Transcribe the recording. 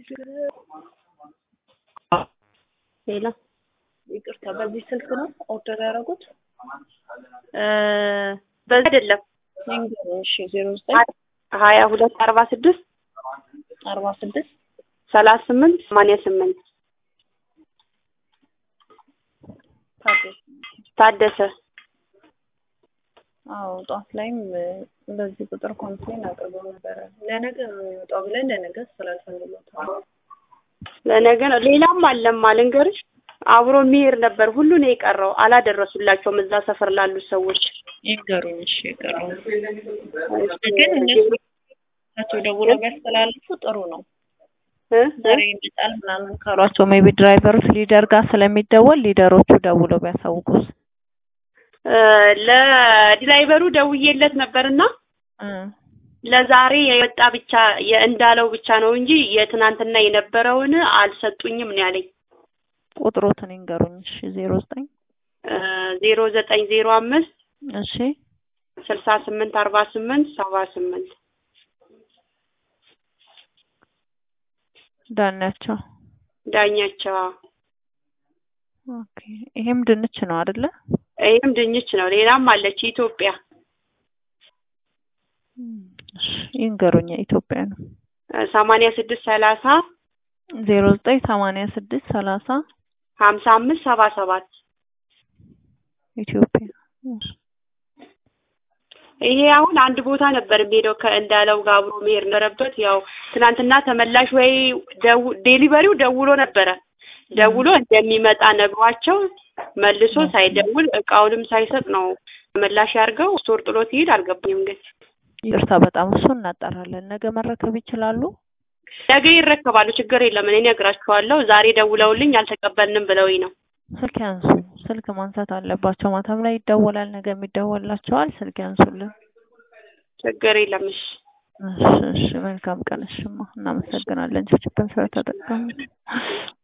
ሌላ ይቅርታ፣ በዚህ ስልክ ነው ኦርደር ያደረጉት? በዚህ አይደለም። እሺ፣ ዜሮ ዘጠኝ ሀያ ሁለት አርባ ስድስት አርባ ስድስት ሰላሳ ስምንት ሰማንያ ስምንት ታደሰ። ታደሰ አዎ ጠዋት ላይም በዚህ ቁጥር ኮምፕሌን አቅርበው ነበረ። ለነገ ነው የሚወጣው ብለን ለነገ ስላልፈልጎታል። ለነገ ነው። ሌላም አለማ ልንገርሽ፣ አብሮ የሚሄድ ነበር። ሁሉ ነው የቀረው። አላደረሱላቸውም እዛ ሰፈር ላሉት ሰዎች። ይንገሩኝ። እሺ የቀረው ግን እነሱ ናቸው ደውሎ ቢያስተላልፉ ጥሩ ነው። እ? ዛሬ ይመጣል ምናምን ካሏቸው ሜቢ ድራይቨሮች ሊደር ጋር ስለሚደወል ሊደሮቹ ደውለው ቢያሳውቁስ? እ፣ ለድራይቨሩ ደውዬለት ነበርና እ ለዛሬ የወጣ ብቻ የእንዳለው ብቻ ነው እንጂ የትናንትና የነበረውን አልሰጡኝም ነው ያለኝ። ቁጥሮትን ይንገሩኝ። እሺ ዜሮ ዘጠኝ ዜሮ ዘጠኝ ዜሮ አምስት እሺ ስልሳ ስምንት አርባ ስምንት ሰባ ስምንት ዳኛቸው። ዳኛቸው። ኦኬ ይሄም ድንች ነው አይደለ? ይህም ድንች ነው። ሌላም አለች ኢትዮጵያ እሺ ይንገሩኝ። ኢትዮጵያ ነው። ሰማንያ ስድስት ሰላሳ ዜሮ ዘጠኝ ሰማንያ ስድስት ሰላሳ ሀምሳ አምስት ሰባ ሰባት ኢትዮጵያ እሺ ይሄ አሁን አንድ ቦታ ነበር የሚሄደው ከእንዳለው ጋር አብሮ መሄድ ነበረበት። ያው ትናንትና ተመላሽ ወይ ደው- ዴሊቨሪው ደውሎ ነበረ ደውሎ እንደሚመጣ ነግሯቸው መልሶ ሳይደውል እቃውንም ሳይሰጥ ነው ተመላሽ ያድርገው ስቶር ጥሎት ይሄድ። አልገባኝም ግን ይቅርታ በጣም እሱ እናጣራለን። ነገ መረከብ ይችላሉ? ነገ ይረከባሉ። ችግር የለም እኔ እነግራቸዋለሁ። ዛሬ ደውለውልኝ አልተቀበልንም ብለውኝ ነው። ስልክ ያንሱ። ስልክ ማንሳት አለባቸው። ማታም ላይ ይደወላል፣ ነገ የሚደወላቸዋል። ስልክ ያንሱልን። ችግር የለም እሺ። እሺ እሺ። መልካም ቀን። እሽማ እናመሰግናለን። ችግር ስለተጠቀሙ